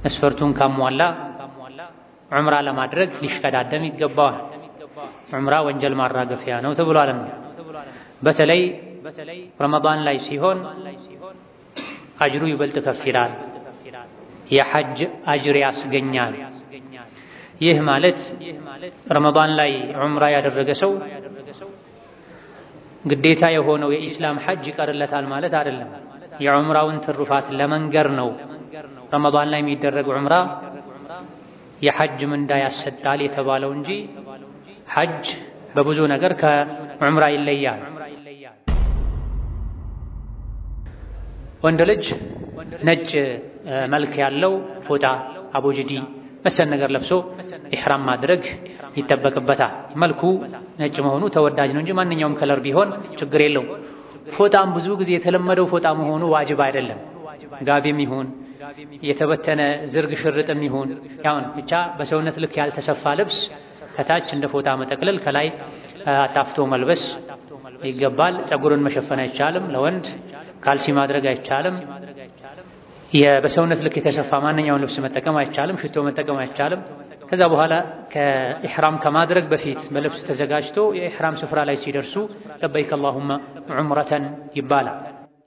መስፈርቱን ካሟላ ዑምራ ለማድረግ ሊሽቀዳደም ይገባዋል። ዑምራ ወንጀል ማራገፊያ ነው ተብሏልና በተለይ ረመዳን ላይ ሲሆን አጅሩ ይበልጥ ከፍ ይላል። የሐጅ አጅር ያስገኛል። ይህ ማለት ረመዳን ላይ ዑምራ ያደረገ ሰው ግዴታ የሆነው የኢስላም ሐጅ ይቀርለታል ማለት አይደለም። የዑምራውን ትሩፋት ለመንገር ነው። ረመዳን ላይ የሚደረግ ዑምራ የሐጅ ምንዳ ያሰጣል የተባለው እንጂ ሐጅ በብዙ ነገር ከዑምራ ይለያል። ወንድ ልጅ ነጭ መልክ ያለው ፎጣ፣ አቦጅዲ መሰል ነገር ለብሶ ኢሕራም ማድረግ ይጠበቅበታል። መልኩ ነጭ መሆኑ ተወዳጅ ነው እንጂ ማንኛውም ከለር ቢሆን ችግር የለውም። ፎጣም ብዙ ጊዜ የተለመደው ፎጣ መሆኑ ዋጅብ አይደለም። ጋቢም ይሁን የተበተነ ዝርግ ሽርጥም ይሁን ያውን ብቻ በሰውነት ልክ ያልተሰፋ ልብስ ከታች እንደ ፎጣ መጠቅለል ከላይ አጣፍቶ መልበስ ይገባል። ፀጉርን መሸፈን አይቻልም። ለወንድ ካልሲ ማድረግ አይቻልም። በሰውነት ልክ የተሰፋ ማንኛውን ልብስ መጠቀም አይቻልም። ሽቶ መጠቀም አይቻልም። ከዛ በኋላ ከኢሕራም ከማድረግ በፊት በልብስ ተዘጋጅቶ የኢሕራም ስፍራ ላይ ሲደርሱ ለበይክ አላሁመ ዑምረተን ይባላል።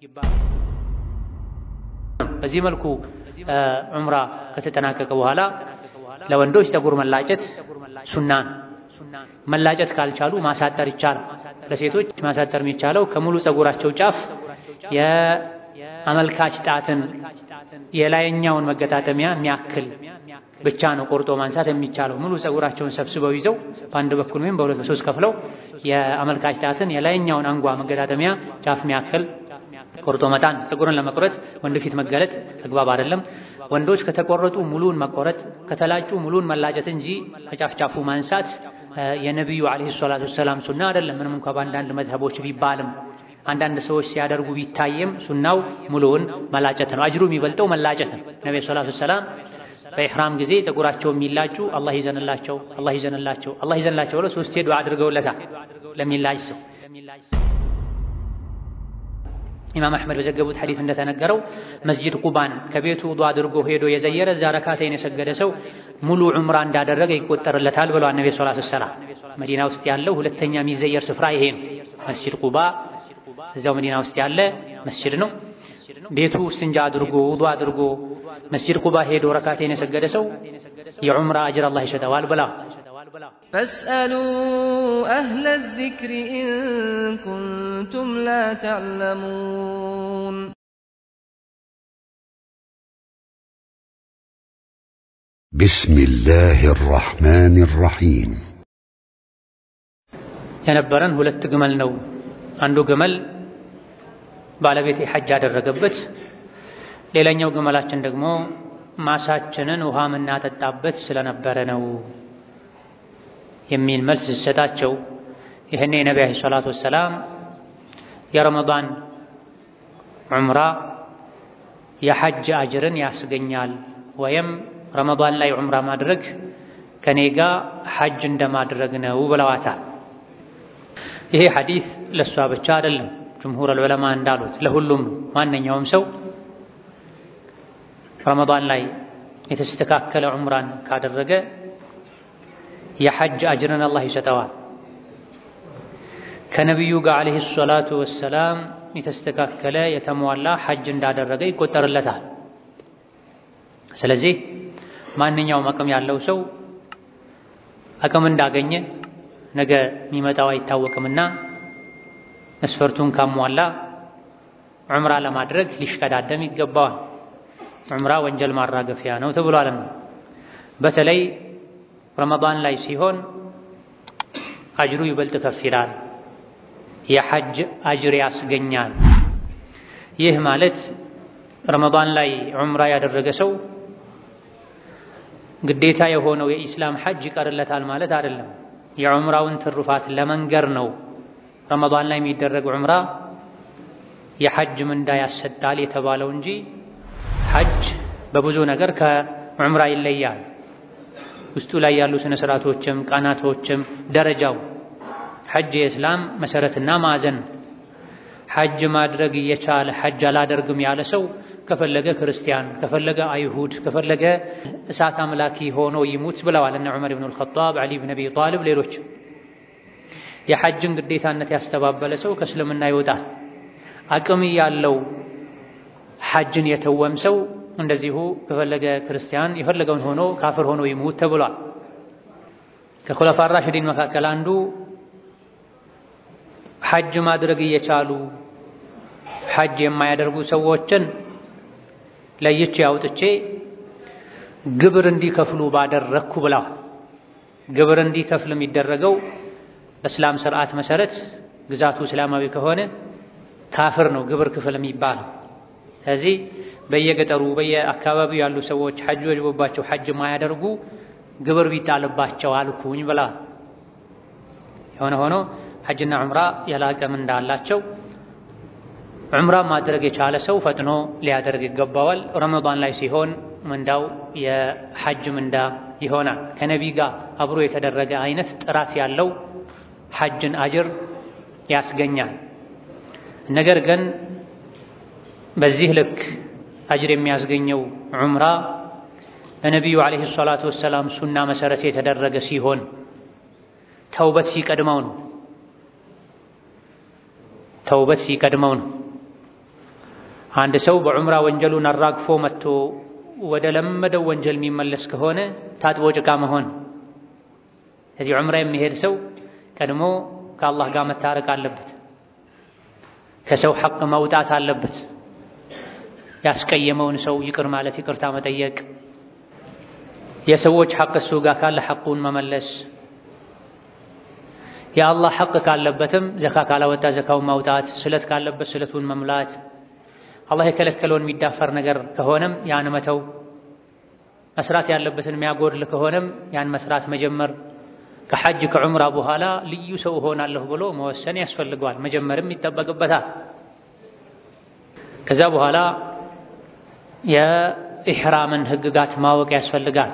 በዚህ መልኩ ዑምራ ከተጠናቀቀ በኋላ ለወንዶች ፀጉር መላጨት ሱናን መላጨት ካልቻሉ ማሳጠር ይቻላል። ለሴቶች ማሳጠር የሚቻለው ከሙሉ ፀጉራቸው ጫፍ የአመልካች ጣትን የላይኛውን መገጣጠሚያ የሚያክል ብቻ ነው ቆርጦ ማንሳት የሚቻለው። ሙሉ ፀጉራቸውን ሰብስበው ይዘው በአንድ በኩል ወይም በሁለት በሶስት ከፍለው የአመልካች ጣትን የላይኛውን አንጓ መገጣጠሚያ ጫፍ የሚያክል ቆርጦ መጣን። ፀጉርን ለመቁረጥ ወንድ ፊት መገለጥ ተግባብ አይደለም። ወንዶች ከተቆረጡ ሙሉን መቆረጥ፣ ከተላጩ ሙሉን መላጨት እንጂ ከጫፍ ጫፉ ማንሳት የነቢዩ ዓለይሂ ሰላቱ ወሰላም ሱና አይደለም። ምንም እንኳ በአንዳንድ መዝሀቦች ቢባልም አንዳንድ ሰዎች ሲያደርጉ ቢታየም ሱናው ሙሉውን መላጨት ነው። አጅሩ የሚበልጠው መላጨት ነው። ነቢዩ ሰላቱ ወሰላም በኢሕራም ጊዜ ፀጉራቸው የሚላጩ አላህ ይዘንላቸው፣ አላህ ይዘንላቸው፣ አላህ ይዘንላቸው ብለው ሶስቴ ዱዓ አድርገውለታል ለሚላጭ ሰው። ኢማም አሕመድ በዘገቡት ሐዲስ እንደተነገረው መስጂድ ቁባን ከቤቱ ውዱእ አድርጎ ሄዶ የዘየረ እዛ ረካተይን የሰገደ ሰው ሙሉ ዑምራ እንዳደረገ ይቆጠርለታል ብለዋል ነቢ ሰለላሁ ዐለይሂ ወሰለም። መዲና ውስጥ ያለው ሁለተኛ የሚዘየር ስፍራ ይሄ ነው። መስጂድ ቁባ እዛው መዲና ውስጥ ያለ መስጂድ ነው። ቤቱ እስንጃ አድርጎ ውዱእ አድርጎ መስጂድ ቁባ ሄዶ ረካተይን የሰገደ ሰው የዑምራ አጅር አላህ ይሰጠዋል ብላ ፈስአሉ አህለ ዚክሪ ኢን ኩንቱም ላ ተዕለሙን። بسم الله الرحمن الرحيم የነበረን ሁለት ግመል ነው። አንዱ ግመል ባለቤቴ ሐጅ ያደረገበት፣ ሌላኛው ግመላችን ደግሞ ማሳችንን ውሃ የምናጠጣበት ስለነበረ ነው የሚል መልስ ሲሰጣቸው ይህኔ የነቢ ዓለይሂ ሰላቱ ወሰላም የረመዳን ዑምራ የሐጅ አጅርን ያስገኛል ወይም ረመዳን ላይ ዑምራ ማድረግ ከኔ ጋር ሐጅ እንደማድረግ ነው ብለዋታል። ይሄ ሐዲስ ለእሷ ብቻ አይደለም፣ ጅምሁር አልዑለማ እንዳሉት ለሁሉም ማንኛውም ሰው ረመዳን ላይ የተስተካከለ ዑምራን ካደረገ የሐጅ አጅርን አላህ ይሰጠዋል። ከነቢዩ ጋር ዓለይሂ ሰላቱ ወሰላም የተስተካከለ የተሟላ ሐጅ እንዳደረገ ይቆጠርለታል። ስለዚህ ማንኛውም አቅም ያለው ሰው አቅም እንዳገኘ ነገ የሚመጣው አይታወቅምና መስፈርቱን ካሟላ ዑምራ ለማድረግ ሊሽቀዳደም ይገባዋል። ዑምራ ወንጀል ማራገፊያ ነው ተብሏልና በተለይ ረመዳን ላይ ሲሆን አጅሩ ይበልጥ ከፍ ይላል። የሐጅ አጅር ያስገኛል። ይህ ማለት ረመዳን ላይ ዑምራ ያደረገ ሰው ግዴታ የሆነው የኢስላም ሐጅ ይቀርለታል ማለት አይደለም። የዑምራውን ትሩፋት ለመንገር ነው። ረመዳን ላይ የሚደረግ ዑምራ የሐጅ ምንዳ ያሰጣል የተባለው እንጂ ሐጅ በብዙ ነገር ከዑምራ ይለያል። ውስጡ ላይ ያሉ ስነ ስርዓቶችም ቀናቶችም ደረጃው ሐጅ የእስላም መሰረትና ማዕዘን ሐጅ ማድረግ እየቻለ ሐጅ አላደርግም ያለ ሰው ከፈለገ ክርስቲያን፣ ከፈለገ አይሁድ፣ ከፈለገ እሳት አምላኪ ሆኖ ይሙት ብለዋል እነ ዑመር ብን አልኸጣብ፣ ዓሊ ብን አቢ ጣልብ፣ ሌሎች። የሐጅን ግዴታነት ያስተባበለ ሰው ከእስልምና ይወጣል። አቅም ያለው ሐጅን የተወም ሰው እንደዚሁ ከፈለገ ክርስቲያን የፈለገውን ሆኖ ካፍር ሆኖ ይሙት ተብሏል። ከኹለፋ ራሽዲን መካከል አንዱ ሐጅ ማድረግ እየቻሉ ሐጅ የማያደርጉ ሰዎችን ለይቼ አውጥቼ ግብር እንዲከፍሉ ባደረግኩ ብለዋል። ግብር እንዲከፍል የሚደረገው በእስላም ስርዓት መሰረት ግዛቱ እስላማዊ ከሆነ ካፍር ነው ግብር ክፍል የሚባለው። ስለዚህ በየገጠሩ በየአካባቢው ያሉ ሰዎች ሐጅ ወጅቦባቸው ሐጅ ማያደርጉ ግብር ቢጣልባቸው አልኩኝ ብላ የሆነ ሆኖ ሐጅና ዑምራ የላቀ ምንዳ አላቸው። ዑምራ ማድረግ የቻለ ሰው ፈጥኖ ሊያደርግ ይገባዋል። ረመዳን ላይ ሲሆን ምንዳው የሐጅ ምንዳ ይሆናል። ከነቢ ጋር አብሮ የተደረገ አይነት ጥራት ያለው ሐጅን አጅር ያስገኛል። ነገር ግን በዚህ ልክ አጅር የሚያስገኘው ዑምራ በነቢዩ ዓለይሂ ሰላቱ ወሰላም ሱና መሰረት የተደረገ ሲሆን ተውበት ሲቀድመው ነው። ተውበት ሲቀድመው ነው። አንድ ሰው በዑምራ ወንጀሉን አራግፎ መጥቶ ወደ ለመደው ወንጀል የሚመለስ ከሆነ ታጥቦ ጭቃ መሆን። ስለዚህ ዑምራ የሚሄድ ሰው ቀድሞ ከአላህ ጋር መታረቅ አለበት። ከሰው ሐቅ መውጣት አለበት። ያስቀየመውን ሰው ይቅር ማለት ይቅርታ መጠየቅ፣ የሰዎች ሐቅ እሱ ጋር ካለ ሐቁን መመለስ፣ የአላህ ሐቅ ካለበትም ዘካ ካላወጣ ዘካውን ማውጣት፣ ስለት ካለበት ስለቱን መምላት፣ አላህ የከለከለውን የሚዳፈር ነገር ከሆነም ያን መተው፣ መስራት ያለበትን የሚያጎድል ከሆነም ያን መስራት መጀመር። ከሐጅ ከዑምራ በኋላ ልዩ ሰው እሆናለሁ ብሎ መወሰን ያስፈልገዋል። መጀመርም ይጠበቅበታል። ከዛ በኋላ የኢሕራምን ሕግጋት ማወቅ ያስፈልጋል።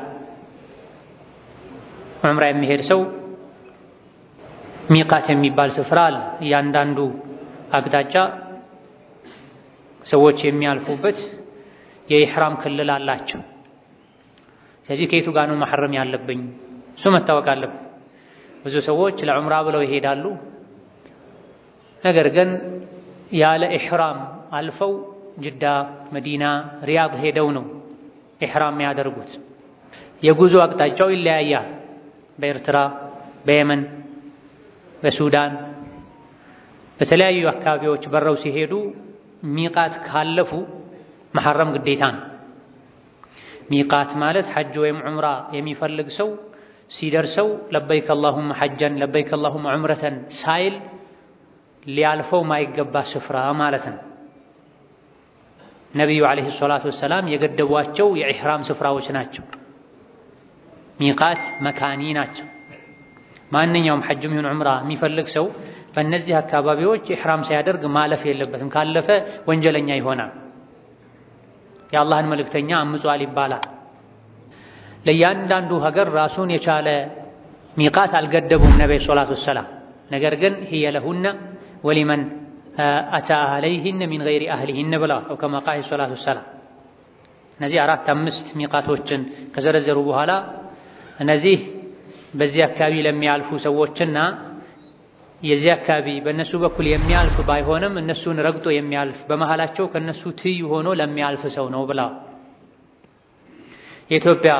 ዑምራ የሚሄድ ሰው ሚቃት የሚባል ስፍራ አለ። እያንዳንዱ አቅጣጫ ሰዎች የሚያልፉበት የኢሕራም ክልል አላቸው። ስለዚህ ከየቱ ጋር ነው መሐረም ያለብኝ እሱ መታወቅ አለበት። ብዙ ሰዎች ለዑምራ ብለው ይሄዳሉ። ነገር ግን ያለ ኢሕራም አልፈው ጅዳ፣ መዲና፣ ሪያድ ሄደው ነው ኢሕራም የሚያደርጉት። የጉዞ አቅጣጫው ይለያያል። በኤርትራ፣ በየመን፣ በሱዳን በተለያዩ አካባቢዎች በረው ሲሄዱ ሚቃት ካለፉ መሐረም ግዴታ ነው። ሚቃት ማለት ሐጅ ወይም ዑምራ የሚፈልግ ሰው ሲደርሰው ለበይከ አላሁመ ሐጀን ለበይከ አላሁመ ዑምረተን ሳይል ሊያልፈው ማይገባ ስፍራ ማለት ነው። ነቢዩ ዓለይሂ ሰላቱ ወሰላም የገደቧቸው የኢሕራም ስፍራዎች ናቸው። ሚቃት መካኒ ናቸው። ማንኛውም ሐጅም ይሁን ዑምራ የሚፈልግ ሰው በእነዚህ አካባቢዎች ኢሕራም ሳያደርግ ማለፍ የለበትም። ካለፈ ወንጀለኛ ይሆናል። የአላህን መልእክተኛ አምጿል ይባላል። ለእያንዳንዱ ሀገር ራሱን የቻለ ሚቃት አልገደቡም ነቢዩ ሰላቱ ወሰላም። ነገር ግን ሂየ ለሁነ ወሊመን አታ አህለይህን ሚን ገይሪ አህሊህን ብለዋል። አው ከማ ቃለ ሰላቱ ወሰላም። እነዚህ አራት አምስት ሚቃቶችን ከዘረዘሩ በኋላ እነዚህ በዚህ አካባቢ ለሚያልፉ ሰዎችና የዚህ አካባቢ በእነሱ በኩል የሚያልፍ ባይሆንም እነሱን ረግጦ የሚያልፍ በመሃላቸው ከእነሱ ትይዩ ሆኖ ለሚያልፍ ሰው ነው ብለዋል። የኢትዮጵያ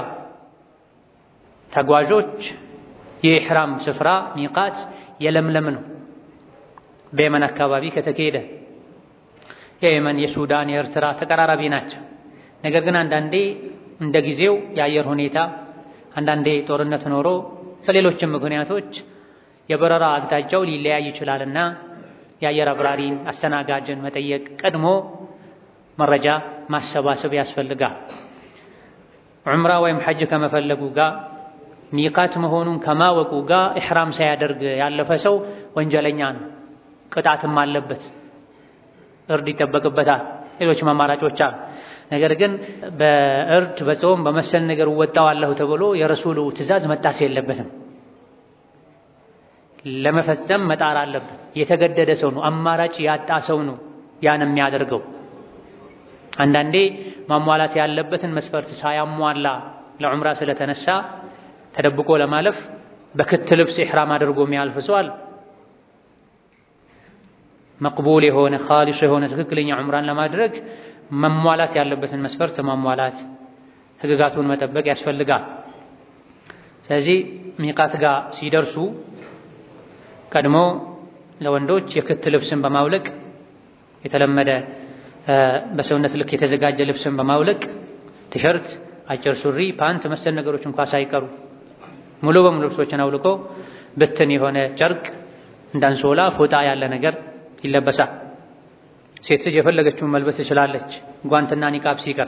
ተጓዦች የኢሕራም ስፍራ ሚቃት የለምለም ነው። በየመን አካባቢ ከተካሄደ የየመን፣ የሱዳን፣ የኤርትራ ተቀራራቢ ናቸው። ነገር ግን አንዳንዴ እንደ ጊዜው የአየር ሁኔታ አንዳንዴ ጦርነት ኖሮ ከሌሎችም ምክንያቶች የበረራ አቅጣጫው ሊለያይ ይችላልና የአየር አብራሪን አስተናጋጅን መጠየቅ ቀድሞ መረጃ ማሰባሰብ ያስፈልጋል። ዑምራ ወይም ሐጅ ከመፈለጉ ጋር ሚቃት መሆኑን ከማወቁ ጋር ኢሕራም ሳያደርግ ያለፈ ሰው ወንጀለኛ ነው፣ ቅጣትም አለበት፣ እርድ ይጠበቅበታል። ሌሎችም አማራጮች አሉ። ነገር ግን በእርድ በጾም በመሰል ነገር እወጣዋለሁ ተብሎ የረሱሉ ትእዛዝ መጣስ የለበትም። ለመፈጸም መጣር አለበት። የተገደደ ሰው ነው፣ አማራጭ ያጣ ሰው ነው ያን የሚያደርገው። አንዳንዴ ማሟላት ያለበትን መስፈርት ሳያሟላ ለዑምራ ስለተነሳ ተደብቆ ለማለፍ በክት ልብስ ኢሕራም አድርጎ የሚያልፍ ሰው አለ። መቅቡል የሆነ ኻሊስ የሆነ ትክክለኛ ዑምራን ለማድረግ መሟላት ያለበትን መስፈርት ማሟላት፣ ህግጋቱን መጠበቅ ያስፈልጋል። ስለዚህ ሚቃት ጋር ሲደርሱ ቀድሞ ለወንዶች የክት ልብስን በማውለቅ የተለመደ በሰውነት ልክ የተዘጋጀ ልብስን በማውለቅ ቲሸርት፣ አጭር ሱሪ፣ ፓንት መሰል ነገሮች እንኳ ሳይቀሩ ሙሉ በሙሉ ልብሶችን አውልቆ ብትን የሆነ ጨርቅ እንዳንሶላ ፎጣ ያለ ነገር ይለበሳል። ሴት ልጅ የፈለገችውን መልበስ ትችላለች፣ ጓንትና ኒቃብ ሲቀር።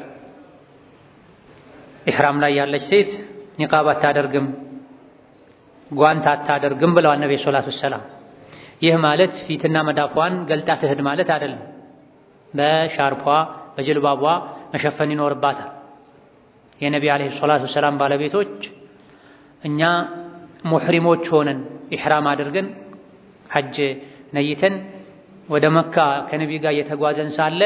ኢሕራም ላይ ያለች ሴት ኒቃብ አታደርግም፣ ጓንት አታደርግም ብለዋል ነቢ ሰላቱ ወሰላም። ይህ ማለት ፊትና መዳፏን ገልጣ ትሄድ ማለት አይደለም። በሻርፏ በጅልባቧ መሸፈን ይኖርባታል። የነቢ ዓለይሂ ሰላቱ ወሰላም ባለቤቶች እኛ ሙሕሪሞች ሆነን ኢሕራም አድርገን ሐጅ ነይተን ወደ መካ ከነቢ ጋር እየተጓዘን ሳለ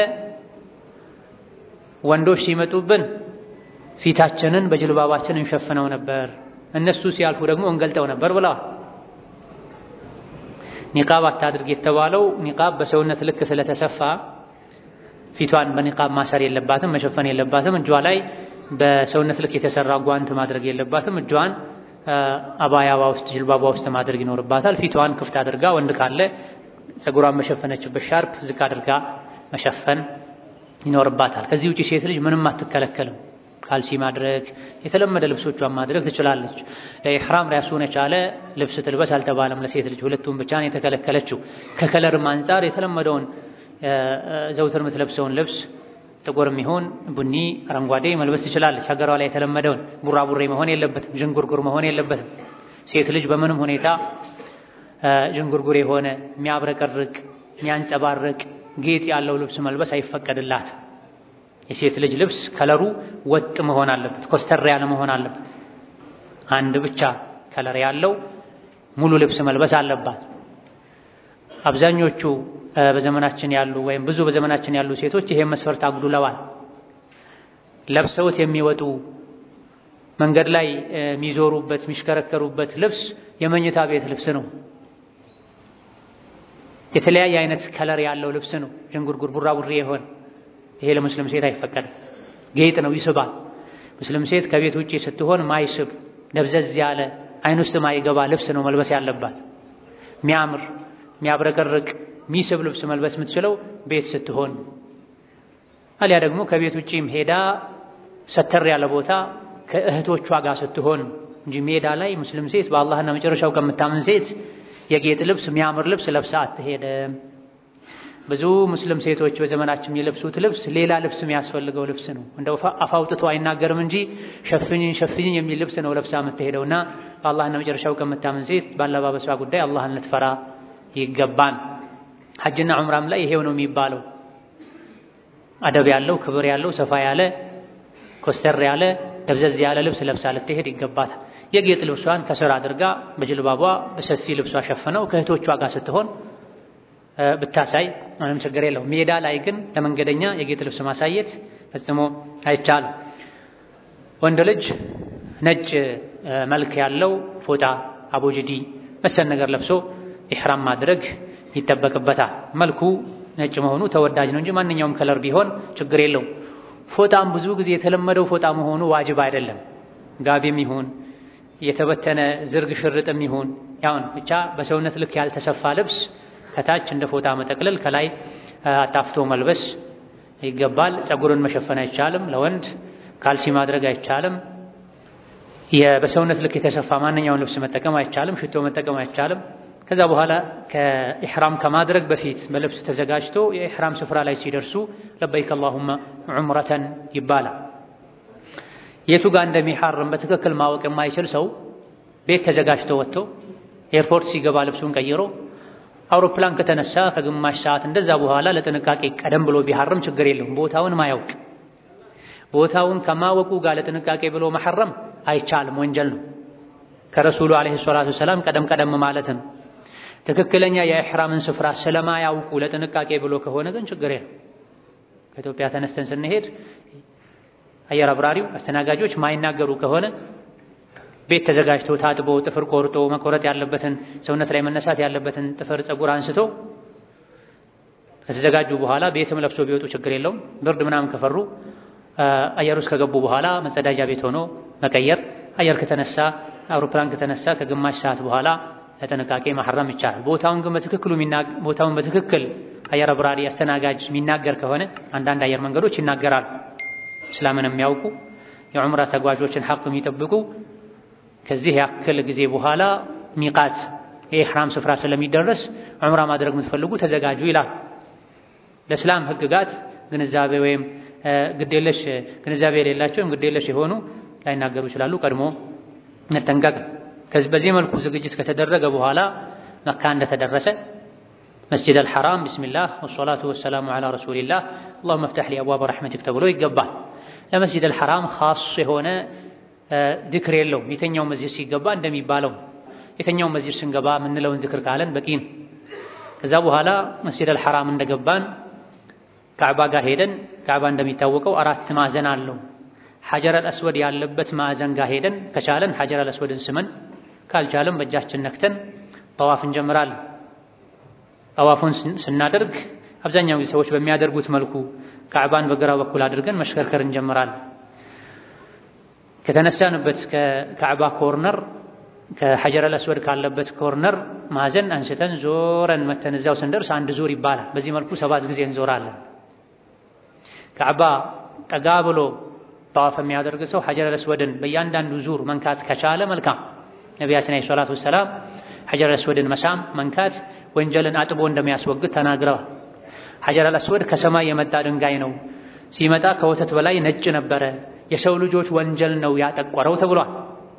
ወንዶች ሲመጡብን ፊታችንን በጅልባባችን እንሸፍነው ነበር፣ እነሱ ሲያልፉ ደግሞ እንገልጠው ነበር ብለዋል። ኒቃብ አታድርግ የተባለው ኒቃብ በሰውነት ልክ ስለተሰፋ ፊቷን በኒቃብ ማሰር የለባትም፣ መሸፈን የለባትም። እጇ ላይ በሰውነት ልክ የተሰራ ጓንት ማድረግ የለባትም። እጇን አባያዋ ውስጥ ጅልባባ ውስጥ ማድረግ ይኖርባታል። ፊቷን ክፍት አድርጋ ወንድ ካለ ፀጉሯን መሸፈነችበት ሻርፕ ዝቅ አድርጋ መሸፈን ይኖርባታል። ከዚህ ውጪ ሴት ልጅ ምንም አትከለከልም። ካልሲ ማድረግ፣ የተለመደ ልብሶቿን ማድረግ ትችላለች። ለኢሕራም ራሱን የቻለ ልብስ ትልበስ አልተባለም ለሴት ልጅ፣ ሁለቱም ብቻ ነው የተከለከለችው። ከከለርም አንጻር የተለመደውን ዘውትር የምትለብሰውን ልብስ ጥቁርም ይሁን ቡኒ፣ አረንጓዴ መልበስ ትችላለች። ሀገሯ ላይ የተለመደውን ቡራቡሬ መሆን የለበትም፣ ዥንጉርጉር መሆን የለበትም። ሴት ልጅ በምንም ሁኔታ ዥንጉርጉር የሆነ የሚያብረቀርቅ የሚያንጸባርቅ ጌጥ ያለው ልብስ መልበስ አይፈቀድላት። የሴት ልጅ ልብስ ከለሩ ወጥ መሆን አለበት፣ ኮስተር ያለ መሆን አለበት። አንድ ብቻ ከለር ያለው ሙሉ ልብስ መልበስ አለባት። አብዛኞቹ በዘመናችን ያሉ ወይም ብዙ በዘመናችን ያሉ ሴቶች ይሄን መስፈርት አጉድለዋል። ለብሰውት የሚወጡ መንገድ ላይ የሚዞሩበት የሚሽከረከሩበት ልብስ የመኝታ ቤት ልብስ ነው። የተለያየ አይነት ከለር ያለው ልብስ ነው። ዥንጉርጉር ቡራቡሬ የሆነ ይሄ ለሙስሊም ሴት አይፈቀድም። ጌጥ ነው፣ ይስባል። ሙስሊም ሴት ከቤት ውጪ ስትሆን ማይስብ ደብዘዝ ያለ አይን ውስጥ ማይገባ ልብስ ነው መልበስ ያለባት። ሚያምር ሚያብረቀርቅ ሚስብ ልብስ መልበስ የምትችለው ቤት ስትሆን፣ አሊያ ደግሞ ከቤት ውጪም ሄዳ ሰተር ያለ ቦታ ከእህቶቿ ጋር ስትሆን እንጂ ሜዳ ላይ ሙስሊም ሴት በአላህና መጨረሻው ከምታምን ሴት የጌጥ ልብስ የሚያምር ልብስ ለብሳ አትሄድም። ብዙ ሙስሊም ሴቶች በዘመናችን የሚለብሱት ልብስ ሌላ ልብስ የሚያስፈልገው ልብስ ነው። እንደው አፍ አውጥቶ አይናገርም እንጂ ሸፍኝኝ ሸፍኝኝ የሚል ልብስ ነው ለብሳ የምትሄደውና በአላህና መጨረሻው ከምታምን ሴት ባለባበሷ ጉዳይ አላህን ልትፈራ ይገባን። ሐጅና ዑምራም ላይ ይሄው ነው የሚባለው። አደብ ያለው ክብር ያለው ሰፋ ያለ ኮስተር ያለ ደብዘዝ ያለ ልብስ ለብሳ ልትሄድ ይገባታል። የጌጥ ልብሷን ከስር አድርጋ በጅልባቧ በሰፊ ልብሷ ሸፍነው ከእህቶቿ ጋር ስትሆን ብታሳይ ምንም ችግር የለው። ሜዳ ላይ ግን ለመንገደኛ የጌጥ ልብስ ማሳየት ፈጽሞ አይቻልም። ወንድ ልጅ ነጭ መልክ ያለው ፎጣ፣ አቦጅዲ መሰል ነገር ለብሶ ኢሕራም ማድረግ ይጠበቅበታል። መልኩ ነጭ መሆኑ ተወዳጅ ነው እንጂ ማንኛውም ከለር ቢሆን ችግር የለውም። ፎጣም ብዙ ጊዜ የተለመደው ፎጣ መሆኑ ዋጅብ አይደለም። ጋቢም ይሁን የተበተነ ዝርግ ሽርጥም ይሁን ያውን ብቻ በሰውነት ልክ ያልተሰፋ ልብስ ከታች እንደ ፎጣ መጠቅለል ከላይ አጣፍቶ መልበስ ይገባል። ፀጉርን መሸፈን አይቻልም። ለወንድ ካልሲ ማድረግ አይቻልም። በሰውነት ልክ የተሰፋ ማንኛውን ልብስ መጠቀም አይቻልም። ሽቶ መጠቀም አይቻልም። ከዛ በኋላ ከኢሕራም ከማድረግ በፊት በልብስ ተዘጋጅቶ የኢሕራም ስፍራ ላይ ሲደርሱ ለበይክ አላሁመ ዑምረተን ይባላል። የቱ ጋር እንደሚሐርም በትክክል ማወቅ የማይችል ሰው ቤት ተዘጋጅቶ ወጥቶ ኤርፖርት ሲገባ ልብሱን ቀይሮ አውሮፕላን ከተነሳ ከግማሽ ሰዓት እንደዛ በኋላ ለጥንቃቄ ቀደም ብሎ ቢሐርም ችግር የለውም። ቦታውን ማያውቅ ቦታውን ከማወቁ ጋር ለጥንቃቄ ብሎ መሐረም አይቻልም፣ ወንጀል ነው። ከረሱሉ ዓለይሂ ሰላቱ ወሰላም ቀደም ቀደም ማለት ነው። ትክክለኛ የኢሕራምን ስፍራ ስለማያውቁ ለጥንቃቄ ብሎ ከሆነ ግን ችግር የለም። ከኢትዮጵያ ተነስተን ስንሄድ አየር አብራሪው አስተናጋጆች ማይናገሩ ከሆነ ቤት ተዘጋጅቶ ታጥቦ ጥፍር ቆርጦ መቆረጥ ያለበትን ሰውነት ላይ መነሳት ያለበትን ጥፍር ፀጉር አንስቶ ከተዘጋጁ በኋላ ቤትም ለብሶ ቢወጡ ችግር የለውም። ብርድ ምናምን ከፈሩ አየር ውስጥ ከገቡ በኋላ መጸዳጃ ቤት ሆኖ መቀየር። አየር ከተነሳ አውሮፕላን ከተነሳ ከግማሽ ሰዓት በኋላ ለጥንቃቄ ማሐረም ይቻላል። ቦታውን ግን በትክክሉ ቦታውን በትክክል አየር አብራሪ አስተናጋጅ የሚናገር ከሆነ አንዳንድ አየር መንገዶች ይናገራሉ። እስላምን የሚያውቁ የዑምራ ተጓዦችን ሐቅ የሚጠብቁ ከዚህ ያክል ጊዜ በኋላ ሚቃት የኢሕራም ስፍራ ስለሚደረስ ዑምራ ማድረግ የምትፈልጉ ተዘጋጁ ይላል። ለእስላም ሕግጋት ግንዛቤ ወይም ግዴለሽ ግንዛቤ የሌላቸው ወይም ግዴለሽ የሆኑ ላይናገሩ ይችላሉ። ቀድሞ መጠንቀቅ። በዚህ መልኩ ዝግጅት ከተደረገ በኋላ መካ እንደተደረሰ መስጂድ አልሐራም ቢስሚላህ ወሰላቱ ወሰላሙ ዐላ ረሱሊላህ አላሁመ ፍተሕ ሊ አብዋበ ረሕመቲክ ተብሎ ይገባል። ለመስጂድ አልሐራም ኻስ የሆነ ዚክር የለውም። የተኛው መስጂድ ሲገባ እንደሚባለው የተኛው መስጂድ ስንገባ የምንለውን ዚክር ካለን በቂ ነው። ከዛ በኋላ መስጂድ አልሐራም እንደገባን ካዕባ ጋር ሄደን ካዕባ እንደሚታወቀው አራት ማዕዘን አለው። ሐጀር አልአስወድ ያለበት ማዕዘን ጋር ሄደን ከቻለን ሐጀር አልአስወድን ስመን ካልቻለም በእጃችን ነክተን ጠዋፍ እንጀምራለን። ጠዋፉን ስናደርግ አብዛኛው ጊዜ ሰዎች በሚያደርጉት መልኩ ካዕባን በግራ በኩል አድርገን መሽከርከር እንጀምራለን። ከተነሳንበት ከካዕባ ኮርነር ከሐጀር አልአስወድ ካለበት ኮርነር ማዕዘን አንስተን ዞረን መተን እዛው ስንደርስ አንድ ዙር ይባላል። በዚህ መልኩ ሰባት ጊዜ እንዞራለን። ካዕባ ጠጋ ብሎ ጠዋፍ የሚያደርግ ሰው ሐጀር አልአስወድን በእያንዳንዱ ዙር መንካት ከቻለ መልካም። ነቢያችን ዓለይሂ ሰላቱ ወሰላም ሐጀር አልአስወድን መሳም መንካት ወንጀልን አጥቦ እንደሚያስወግድ ተናግረዋል። ሐጀር አልአስወድ ከሰማይ የመጣ ድንጋይ ነው። ሲመጣ ከወተት በላይ ነጭ ነበረ። የሰው ልጆች ወንጀል ነው ያጠቆረው ተብሏል።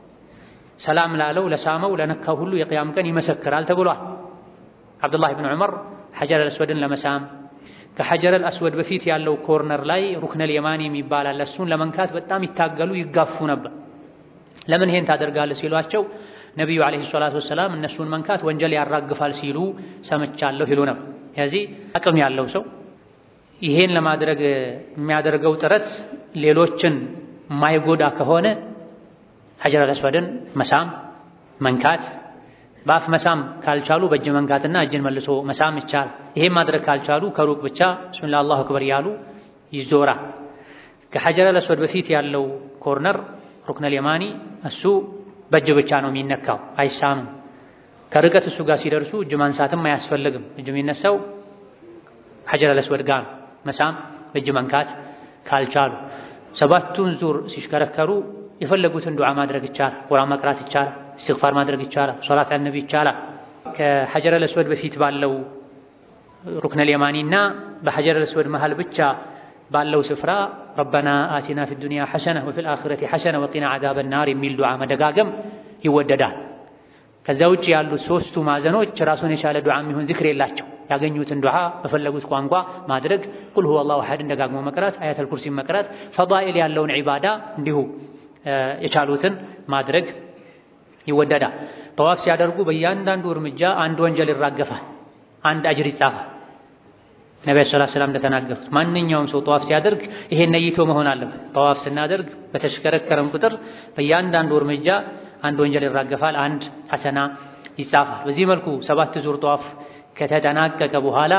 ሰላም ላለው ለሳመው ለነካው ሁሉ የቅያም ቀን ይመሰክራል ተብሏል። አብዱላህ ብን ዑመር ሐጀር አልአስወድን ለመሳም ከሐጀር አልአስወድ በፊት ያለው ኮርነር ላይ ሩክነል የማኒ የሚባል አለ። እሱን ለመንካት በጣም ይታገሉ ይጋፉ ነበር። ለምን ይሄን ታደርጋለህ ሲሏቸው ነቢዩ ዓለይሂ ሰላቱ ወሰላም እነሱን መንካት ወንጀል ያራግፋል ሲሉ ሰምቻለሁ ይሉ ነበር። ስለዚህ አቅም ያለው ሰው ይሄን ለማድረግ የሚያደርገው ጥረት ሌሎችን ማይጎዳ ከሆነ ሐጀር አልአስወድን መሳም መንካት፣ በአፍ መሳም ካልቻሉ በእጅ መንካትና እጅን መልሶ መሳም ይቻል። ይሄን ማድረግ ካልቻሉ ከሩቅ ብቻ ብስሚላህ አላሁ አክበር ያሉ ይዞራል። ከሐጀር አልአስወድ በፊት ያለው ኮርነር ሩክነል የማኒ እሱ በእጅ ብቻ ነው የሚነካው፣ አይሳምም። ከርቀት እሱ ጋር ሲደርሱ እጅ ማንሳትም አያስፈልግም። እጅ የሚነሳው ሐጀር አልአስወድ ጋር ነው። መሳም በእጅ መንካት ካልቻሉ ሰባቱን ዙር ሲሽከረከሩ የፈለጉትን ዱዓ ማድረግ ይቻላል። ቁርአን መቅራት ይቻላል። እስትግፋር ማድረግ ይቻላል። ሶላት አልነቢ ይቻላል። ከሐጀር አልአስወድ በፊት ባለው ሩክነል የማኒና በሐጀር አልአስወድ መሃል ብቻ ባለው ስፍራ ረበና አቲና ፊ ዱንያ ሐሰነ ወፊል አኺረቲ ሐሰነ ወቂና ዐዛበ ናር የሚል ዱዓ መደጋገም ይወደዳል። ከዛ ውጭ ያሉት ሶስቱ ማዕዘኖች ራሱን የቻለ ዱዓ የሚሆን ዚክር የላቸው። ያገኙትን ዱዓ በፈለጉት ቋንቋ ማድረግ፣ ቁል ሁወ አላሁ አሐድን ደጋግሞ መቅራት፣ አያተል ኩርሲን መቅራት፣ ፈዳኢል ያለውን ዒባዳ እንዲሁ የቻሉትን ማድረግ ይወደዳል። ጠዋፍ ሲያደርጉ በእያንዳንዱ እርምጃ አንድ ወንጀል ይራገፋል፣ አንድ አጅር ይጻፋል። ነቢዩ ሰለላሁ ዐለይሂ ወሰለም እንደተናገሩት ማንኛውም ሰው ጠዋፍ ሲያደርግ ይሄን ነይቶ መሆን አለበት። ጠዋፍ ስናደርግ በተሽከረከረም ቁጥር በእያንዳንዱ እርምጃ አንድ ወንጀል ይራገፋል፣ አንድ ሐሰና ይጻፋል። በዚህ መልኩ ሰባት ዙር ጠዋፍ ከተጠናቀቀ በኋላ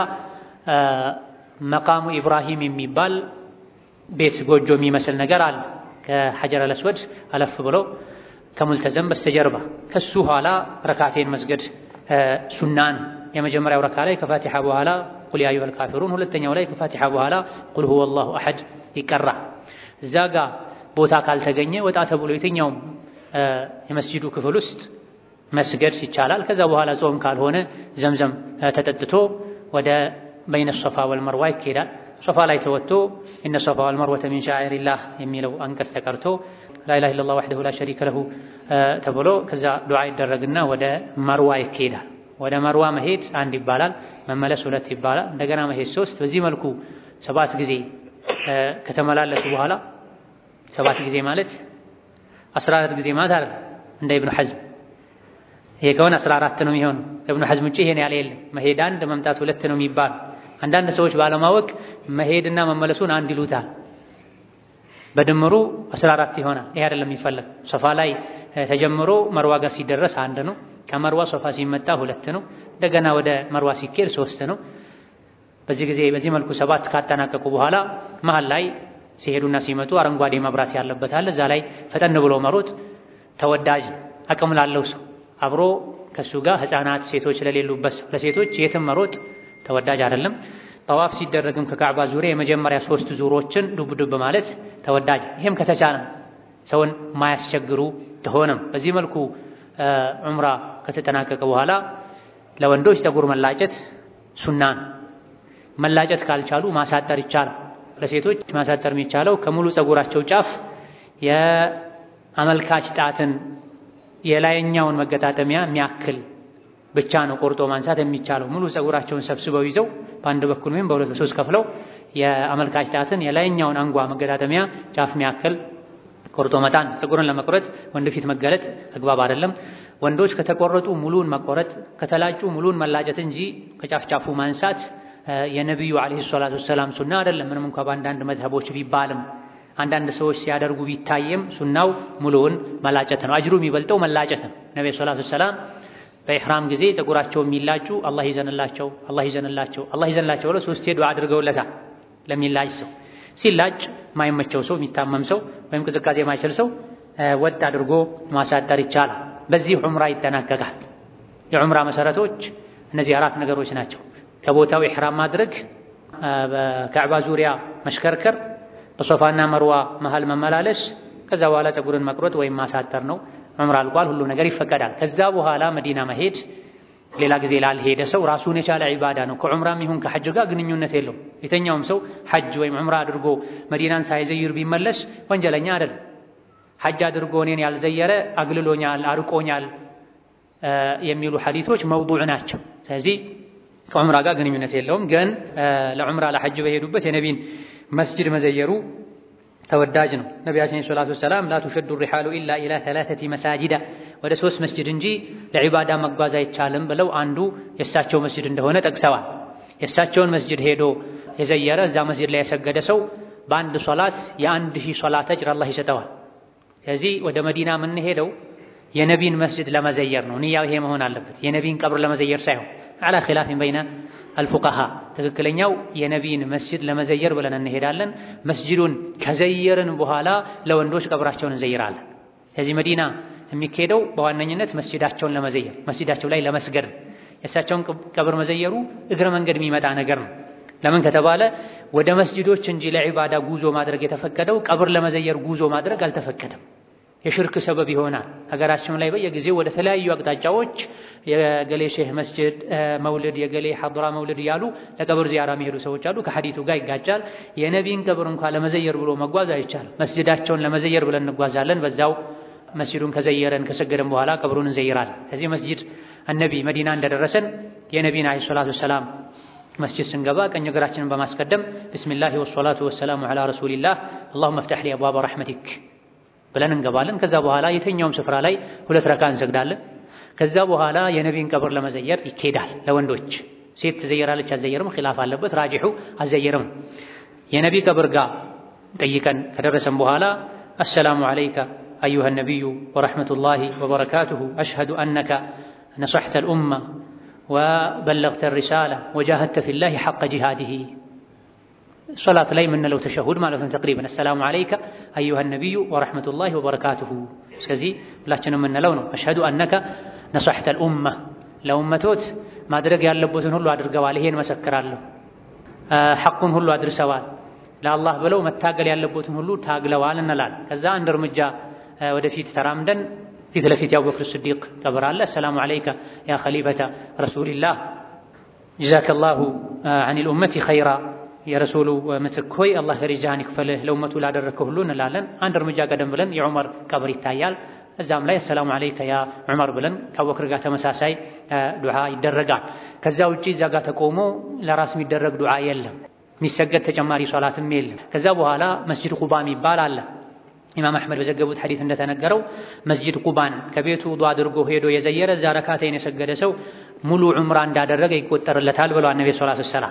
መቃሙ ኢብራሂም የሚባል ቤት ጎጆ የሚመስል ነገር አለ። ከሐጀር አልአስወድ አለፍ ብሎ ከሙልተዘም በስተጀርባ ከሱ ኋላ ረካቴን መስገድ ሱናን የመጀመሪያው ረካ ላይ ከፋቲሓ በኋላ ቁል ያ አዩሀል ካፊሩን፣ ሁለተኛው ላይ ከፋቲሓ በኋላ ቁል ሁወ አላሁ አሐድ ይቀራ። እዛ ጋ ቦታ ካልተገኘ ወጣ ተብሎ የትኛውም የመስጂዱ ክፍል ውስጥ መስገድ ይቻላል። ከዛ በኋላ ጾም ካልሆነ ዘምዘም ተጠጥቶ ወደ በይነ ሶፋ ወልመርዋ ይካሄዳል። ሶፋ ላይ ተወጥቶ ኢነ ሶፋ ወልመርወተ ሚን ሻዒሪላህ የሚለው አንቀጽ ተቀርቶ ላኢላሃ ኢለላህ ወሕደሁ ላ ሸሪከ ለሁ ተብሎ ከዛ ዱዓ ይደረግና ወደ መርዋ ይካሄዳል። ወደ መርዋ መሄድ አንድ ይባላል፣ መመለስ ሁለት ይባላል፣ እንደገና መሄድ ሶስት። በዚህ መልኩ ሰባት ጊዜ ከተመላለሱ በኋላ ሰባት ጊዜ ማለት አስራ አራት ጊዜ ማለት አይደል እንደ ኢብኑ ሐዝም ይሄ ከሆነ አስራ አራት ነው የሚሆነው። ከኢብኑ ሐዝም ውጪ ይሄን ያለ የለም። መሄድ አንድ መምጣት ሁለት ነው የሚባል አንዳንድ ሰዎች ባለማወቅ መሄድና መመለሱን አንድ ይሉታል። በድምሩ 14 ይሆናል። ይሄ አይደለም የሚፈለግ። ሶፋ ላይ ተጀምሮ መርዋ ጋር ሲደረስ አንድ ነው። ከመርዋ ሶፋ ሲመጣ ሁለት ነው። እንደገና ወደ መርዋ ሲኬድ ሶስት ነው። በዚህ ጊዜ በዚህ መልኩ ሰባት ካጠናቀቁ በኋላ መሀል ላይ ሲሄዱና ሲመጡ አረንጓዴ መብራት ያለበት አለ። እዛ ላይ ፈጠን ብሎ መሮጥ ተወዳጅ አቅም ላለው ሰው አብሮ ከሱ ጋር ህፃናት፣ ሴቶች ለሌሉበት ሰው ለሴቶች የትም መሮጥ ተወዳጅ አይደለም። ጠዋፍ ሲደረግም ከካዕባ ዙሪያ የመጀመሪያ ሶስት ዙሮችን ዱብ ዱብ ማለት ተወዳጅ። ይሄም ከተቻለ ሰውን ማያስቸግሩ ከሆነም በዚህ መልኩ ዑምራ ከተጠናቀቀ በኋላ ለወንዶች ፀጉር መላጨት ሱና ነው። መላጨት ካልቻሉ ማሳጠር ይቻላል። ለሴቶች ማሳጠር የሚቻለው ከሙሉ ፀጉራቸው ጫፍ የአመልካች ጣትን የላይኛውን መገጣጠሚያ የሚያክል ብቻ ነው ቆርጦ ማንሳት የሚቻለው። ሙሉ ፀጉራቸውን ሰብስበው ይዘው በአንድ በኩል ወይም በሁለት በሶስት ከፍለው የአመልካች ጣትን የላይኛውን አንጓ መገጣጠሚያ ጫፍ የሚያክል ቆርጦ መጣን። ፀጉርን ለመቁረጥ ወንድ ፊት መገለጥ አግባብ አይደለም። ወንዶች ከተቆረጡ ሙሉን መቆረጥ፣ ከተላጩ ሙሉን መላጨት እንጂ ከጫፍ ጫፉ ማንሳት የነቢዩ ዓለይሂ ሰላቱ ወሰላም ሱና አይደለም። ምንም እንኳ በአንዳንድ መዝሀቦች ቢባልም አንዳንድ ሰዎች ሲያደርጉ ቢታየም ሱናው ሙሉውን መላጨት ነው። አጅሩ የሚበልጠው መላጨት ነው። ነቢ ሰላቱ ወሰላም በኢሕራም ጊዜ ፀጉራቸው የሚላጩ አላህ ይዘንላቸው፣ አላህ ይዘንላቸው፣ አላህ ይዘንላቸው ብለው ሶስቴ ዱዓ አድርገውለታል። ለሚላጭ ሰው ሲላጭ ማይመቸው ሰው የሚታመም ሰው ወይም ቅዝቃዜ የማይችል ሰው ወጥ አድርጎ ማሳጠር ይቻላል። በዚህ ዑምራ ይጠናቀቃል። የዑምራ መሰረቶች እነዚህ አራት ነገሮች ናቸው። ከቦታው ኢሕራም ማድረግ፣ በካዕባ ዙሪያ መሽከርከር፣ በሶፋና መርዋ መሃል መመላለስ፣ ከዛ በኋላ ፀጉርን መቁረጥ ወይም ማሳጠር ነው። ዑምራ አልቋል። ሁሉ ነገር ይፈቀዳል። ከዛ በኋላ መዲና መሄድ ሌላ ጊዜ ላልሄደ ሰው ራሱን የቻለ ዒባዳ ነው። ከዑምራም ይሁን ከሐጅ ጋር ግንኙነት የለውም። የተኛውም ሰው ሐጅ ወይም ዑምራ አድርጎ መዲናን ሳይዘይር ቢመለስ ወንጀለኛ አይደለም። ሐጅ አድርጎ እኔን ያልዘየረ አግልሎኛል፣ አርቆኛል የሚሉ ሐዲቶች መውዱዕ ናቸው። ስለዚህ ከዑምራ ጋር ግንኙነት የለውም። ግን ለዑምራ ለሐጅ በሄዱበት የነቢን መስጅድ መዘየሩ ተወዳጅ ነው። ነቢያችን ሰላቱ ወሰላም ላ ቱሸዱ ሪሓሉ ኢላ ኢላ ተላተቲ መሳጅዳ ወደ ሶስት መስጅድ እንጂ ለዒባዳ መጓዝ አይቻልም ብለው አንዱ የእሳቸው መስጅድ እንደሆነ ጠቅሰዋል። የእሳቸውን መስጅድ ሄዶ የዘየረ እዛ መስጅድ ላይ የሰገደ ሰው በአንድ ሶላት የአንድ ሺህ ሶላት አጅር አላህ ይሰጠዋል። ስለዚህ ወደ መዲና የምንሄደው የነቢን መስጅድ ለመዘየር ነው። ንያው ይሄ መሆን አለበት። የነቢን ቀብር ለመዘየር ሳይሆን አላ ኺላፊን በይነ አልፉቃሃ ትክክለኛው የነቢን መስጅድ ለመዘየር ብለን እንሄዳለን። መስጅዱን ከዘየርን በኋላ ለወንዶች ቀብራቸውን እንዘይራለን። ስለዚህ መዲና የሚካሄደው በዋነኝነት መስጅዳቸውን ለመዘየር መስጅዳቸው ላይ ለመስገድ የእሳቸውን ቀብር መዘየሩ እግረ መንገድ የሚመጣ ነገር ነው። ለምን ከተባለ ወደ መስጅዶች እንጂ ለዒባዳ ጉዞ ማድረግ የተፈቀደው ቀብር ለመዘየር ጉዞ ማድረግ አልተፈቀደም። የሽርክ ሰበብ ይሆናል። ሀገራችን ላይ በየጊዜው ወደ ተለያዩ አቅጣጫዎች የገሌ ሼህ መስጅድ መውልድ፣ የገሌ ሐድራ መውልድ እያሉ ለቀብር ዚያራ የሚሄዱ ሰዎች አሉ። ከሐዲቱ ጋር ይጋጫል። የነቢን ቀብር እንኳ ለመዘየር ብሎ መጓዝ አይቻልም። መስጅዳቸውን ለመዘየር ብለን እንጓዛለን። በዛው መስጅዱን ከዘየረን ከሰገደን በኋላ ቀብሩን እንዘይራለን። ከዚህ መስጅድ አነቢ መዲና እንደደረሰን የነቢን ዓለይሂ ሰላቱ ወሰላም መስጅድ ስንገባ ቀኝ እግራችንን በማስቀደም ቢስሚላሂ ወሰላቱ ወሰላሙ ዐላ ረሱሊላህ አላሁመ ፍተሕ ሊ አብዋበ ረሕመቲክ ብለን እንገባለን። ከዛ በኋላ የትኛውም ስፍራ ላይ ሁለት ረካ እንሰግዳለን። ከዛ በኋላ የነቢን ቀብር ለመዘየር ይኬዳል። ለወንዶች ሴት ትዘየራለች አዘየርም ኺላፍ አለበት። ራጂሑ አዘየርም። የነቢ ቀብር ጋር ጠይቀን ከደረሰን በኋላ አሰላሙ ዐለይከ አዩሃ ነቢዩ ወረሕመቱላሂ ወበረካቱሁ አሽሀዱ አነከ ነሰሕተ ልኡማ ወበለግተ ሪሳላ ወጃሀድተ ፊላሂ ሐቀ ጂሃዲሂ ሶላት ላይ የምንለው ተሸሁድ ማለት ነው። ተቅሪበን አሰላሙ ዐለይከ አዩሃ ነቢዩ ወረሕመቱላሂ ወበረካቱሁ። እስከዚህ ሁላችንም የምንለው ነው። አሽሀዱ አነከ ነሰሕተ ልኡማ ለኡመቶት ማድረግ ያለቦትን ሁሉ አድርገዋል፣ ይሄን መሰክራለሁ። ሐቁን ሁሉ አድርሰዋል፣ ለአላህ ብለው መታገል ያለቦትን ሁሉ ታግለዋል እንላል። ከዛ አንድ እርምጃ ወደፊት ተራምደን ፊት ለፊት የአቡበክር ስዲቅ ቀብር አለ። አሰላሙ ዐለይከ ያ ኸሊፈተ ረሱሊላህ ጀዛከላሁ ዐኒል ኡመቲ ኸይራ የረሱሉ ምትክ ሆይ አላህ ሪጃህን ይክፈልህ ለኡመቱ ላደረግከው ሁሉ እንላለን። አንድ እርምጃ ቀደም ብለን የዑመር ቀብር ይታያል። እዛም ላይ አሰላሙ ዐለይከ ያ ዑመር ብለን ከአቡበክር ጋር ተመሳሳይ ዱዓ ይደረጋል። ከዛ ውጪ እዛ ጋር ተቆሞ ለራስ የሚደረግ ዱዓ የለም። የሚሰገድ ተጨማሪ ሶላትም የለም። ከዛ በኋላ መስጂድ ቁባ የሚባል አለ። ኢማም አሕመድ በዘገቡት ሐዲስ እንደተነገረው መስጂድ ቁባን ከቤቱ ውዱእ አድርጎ ሄዶ የዘየረ እዛ ረካተይን የሰገደ ሰው ሙሉ ዑምራ እንዳደረገ ይቆጠርለታል ብለዋል ነቢ ሰለላሁ ዐለይሂ ወሰለም።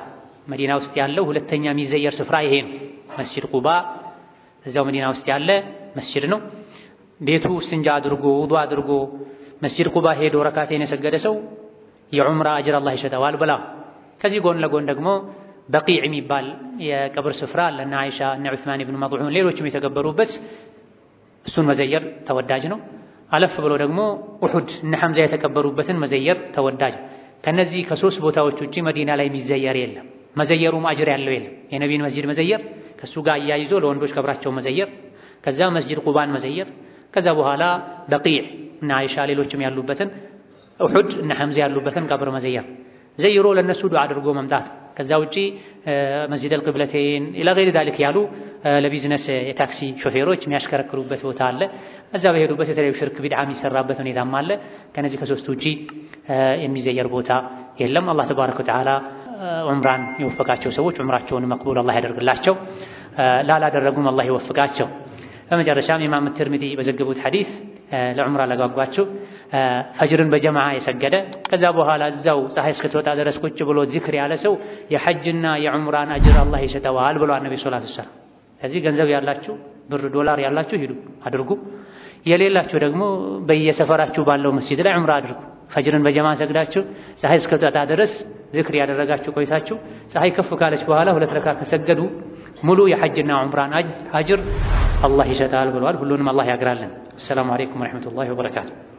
መዲና ውስጥ ያለው ሁለተኛ የሚዘየር ስፍራ ይሄ ነው። መስጂድ ቁባ እዛው መዲና ውስጥ ያለ መስጂድ ነው። ቤቱ ስንጃ አድርጎ ውዱ አድርጎ መስጂድ ቁባ ሄዶ ረካቴን የሰገደ ሰው የዑምራ አጅር አላህ ይሰጠዋል ብላ። ከዚህ ጎን ለጎን ደግሞ በቂዕ የሚባል የቀብር ስፍራ አለ እነ አይሻ እነ ዑስማን ብን መጥዑን ሌሎችም የተገበሩበት እሱን መዘየር ተወዳጅ ነው። አለፍ ብሎ ደግሞ ኡሑድ እነ ሐምዛ የተቀበሩበትን መዘየር ተወዳጅ። ከነዚህ ከሶስት ቦታዎች ውጪ መዲና ላይ የሚዘየር የለም። መዘየሩም አጅር ያለው የለም። የነቢን መስጂድ መዘየር ከሱ ጋር አያይዞ ለወንዶች ቀብራቸው መዘየር፣ ከዛ መስጂድ ቁባን መዘየር፣ ከዛ በኋላ በቂዕ እነ አይሻ ሌሎችም ያሉበትን ኡሑድ እነ ሐምዛ ያሉበትን ቀብር መዘየር ዘይሮ ለነሱ ዱዓ አድርጎ መምጣት። ከዛ ውጪ መስጂድ አልቅብለቴን ኢላ ገይሪ ዛሊክ ያሉ ለቢዝነስ የታክሲ ሾፌሮች የሚያሽከረክሩበት ቦታ አለ። እዛ በሄዱበት የተለያዩ ሽርክ ቢድዓ የሚሰራበት ሁኔታም አለ። ከነዚህ ከሶስቱ ውጪ የሚዘየር ቦታ የለም። አላህ ተባረከ ወተዓላ ዑምራን የወፈቃቸው ሰዎች ዑምራቸውን መቅቡል አላህ ያደርግላቸው፣ ላላደረጉም አላህ ይወፍቃቸው። በመጨረሻም ኢማም ትርሚዚ በዘገቡት ሐዲስ ለዑምራ ለጓጓችሁ ፈጅርን በጀማዓ የሰገደ ከዛ በኋላ እዛው ፀሐይ እስክትወጣ ድረስ ቁጭ ብሎ ዚክር ያለ ሰው የሐጅና የዑምራን አጅር አላህ ይሰጠዋል ብሏል ነቢ ሰለላሁ ዐለይሂ ወሰለም። ከዚህ ገንዘብ ያላችሁ ብር ዶላር ያላችሁ ሂዱ አድርጉ፣ የሌላችሁ ደግሞ በየሰፈራችሁ ባለው መስጂድ ላይ ዑምራ አድርጉ። ፈጅርን በጀማዓ ሰግዳችሁ ፀሐይ እስክትወጣ ድረስ ዚክር ያደረጋችሁ ቆይታችሁ ፀሐይ ከፍ ካለች በኋላ ሁለት ረካ ከሰገዱ ሙሉ የሐጅና ዑምራን አጅር አላህ ይሰጣል ብለዋል። ሁሉንም አላህ ያግራለን። አሰላሙ አለይኩም ወረሕመቱላሂ ወበረካቱ።